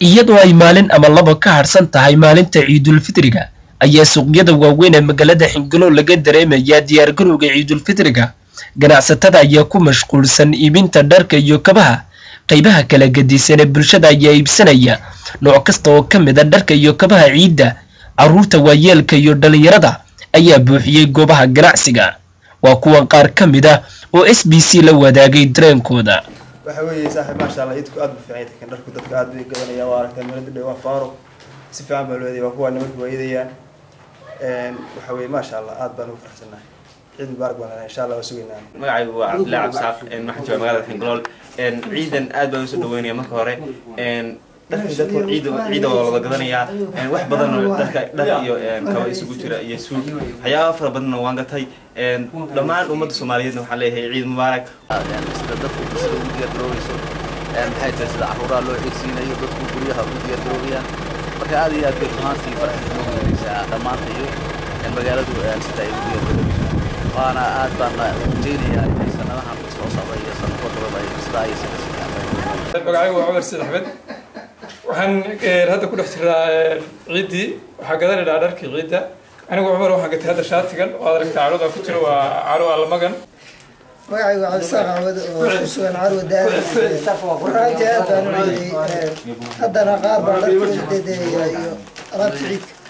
iyadoo ay maalin ama laba ka harsan tahay maalinta ciidulfitriga ayaa suuqyada waaweyn ee magaalada xingalo laga dareemayaa diyaargarowga ciidulfitriga ganacsatada ayaa ku mashquulsan iibinta dharka iyo kabaha qaybaha kala gadisan ee bulshada ayaa iibsanaya nooc kasta oo ka mid a dharka iyo kabaha ciidda carruurta waayeelka iyo dhallinyarada ayaa buuxiyey goobaha ganacsiga waa kuwan qaar ka mid ah oo s b c la wadaagay dareenkooda waxa weeye saaxiib maasha allah idku aad bu fiican yahay kan dharku dadka aad bay gadanayaan waa aragtaa meelada dhow waa faaro si fiican baa loo eedaya waa kuwa nimanka waa eedayaan waxa weeye maasha allah aad baan ugu faraxsanahay ciid mubaarak baan lenahay insha allah waa sugaynaa magacaygu waa cabdillahi cabdisaaq waxaan jooga magaalada xingalool ciidan aad baan usoo dhaweynaya marka hore dharkii dadku ciida ciida waa wada gadanayaa wax badan dharka dhar iyo kaba isugu jira iyo suug waxyaaba fara badanna waan gatay dhammaan ummadda soomaaliyeedna waxaan leeyahay ciid mubaarak sida dadku sida ugu diyaargaroobeyso maxay tahay sida caruuraha loo xigsiinayo dadku guryaha ugu diyaargaroobayaan marka aad iyo aad bay rumaantii farxad noo gelinaysaa dhammaantayo magaaladu sida ay ugu diyaargaroobayso waana aad baan rajaynayaa inay sanadahan soo socda iyo sanadko dabada ay sidaa iyo sida magacaygu waa cumar siid axmed waxaan hadda ku dhex jiraa ciiddii waxaa gadanaynaa dharkii ciidda anigu cumar waxaan gatay hadda shaatigan oo aad aragtaa caruda ku jiro waa caro allamagan magacaygu cabdisaaq cawad oo ku sugan carwa daada runtii aad baan u ciiday haddana qaar baa dharka ciidadeeya iyo alaabta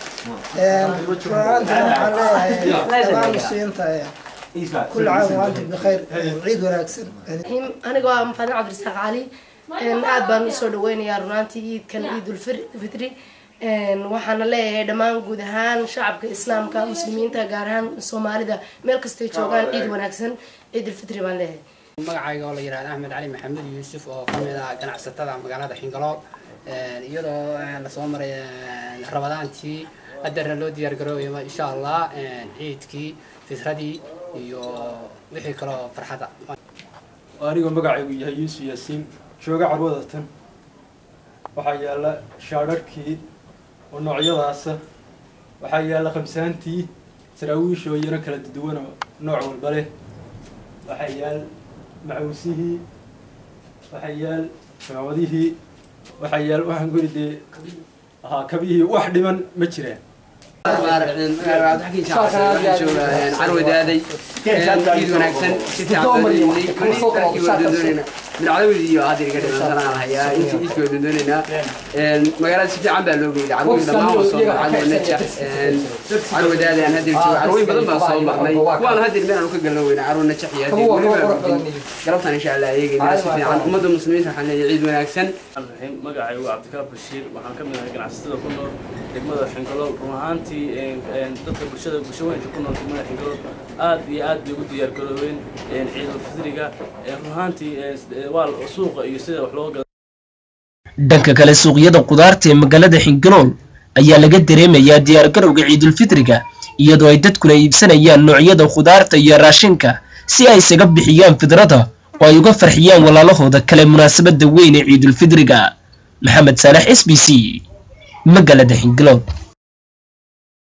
ciidka runaantina waxaan leeyahay dhammaan muslimiinta كل عام وانتم بخير عيد وناكسن aniga waa mafadin cabdirasaaq cali aad baan usoo dhaweynayaa runaantii ciidkan ciidulfitri waxaana leeyahay dhammaan guud ahaan shacabka islaamka muslimiinta gaar ahaan soomaalida meel kastay joogaan ciid wanaagsan ciidulfitri baan leeyahay magacayga oo la yihahda axmed cali maxamed yuusuf oo kamid ah ganacsatada magaalada xingalool iyadoo lasoo maray rabadaantii haddana loo diyaar garoobayo insha allah ciidkii fitradii iyo wixii kaloo farxada anigoo magacaygu yahay yuusuf yaasiin jooga carwada tan waxaa yaalla shaadharhkii oo noocyadaasa waxaa yaalla khamsaantii saraawiish oo iyana kala duwan oo nooc walba leh waxaa yaal macuusihii waxaa yaal shamamadihii waxaa yaal waxaan guri dee ahaa kabihii wax dhiman ma jiraan carwadaaday ciid wanaagsan si fiican midcadawdi iyo hadda iga dhimansanaan hayaa intii ciidkii waa doonaynaa magaalada si fiican baa loo geeyay carwooyin dhammaan waa soo baxay naja carwadaada aan hadda joogo carwooyin badan baan soo baxnay kuwaan hadda meel aan ka galno weyna carwo najax iyo hadda weliba galabtan insha allah eegaynaa si fiican ummadda muslimiinta waxaan leeyahay ciid wanaagsan magacaygu cabdikaab bashiir waxaan ka mid ahay ganacsatada ku nool degmada xingalool run ahaantii dadka bulshada bulsho weynka ku nool degmada xingalool aad iyo aad bay ugu diyaar garoobeen ciidulfitriga run ahaantii waa suuqa iyo sida wax loo gado dhanka kale suuqyada qudaarta ee magaalada xingalool ayaa laga dareemayaa diyaargarowga ciidulfitriga iyadoo ay dadkuna iibsanayaan noocyada khudaarta iyo raashinka si ay isaga bixiyaan fidrada oo ay uga farxiyaan walaalahooda kale munaasabada weyn ee ciidulfitriga maxamed saalax s b c magaalada xingalool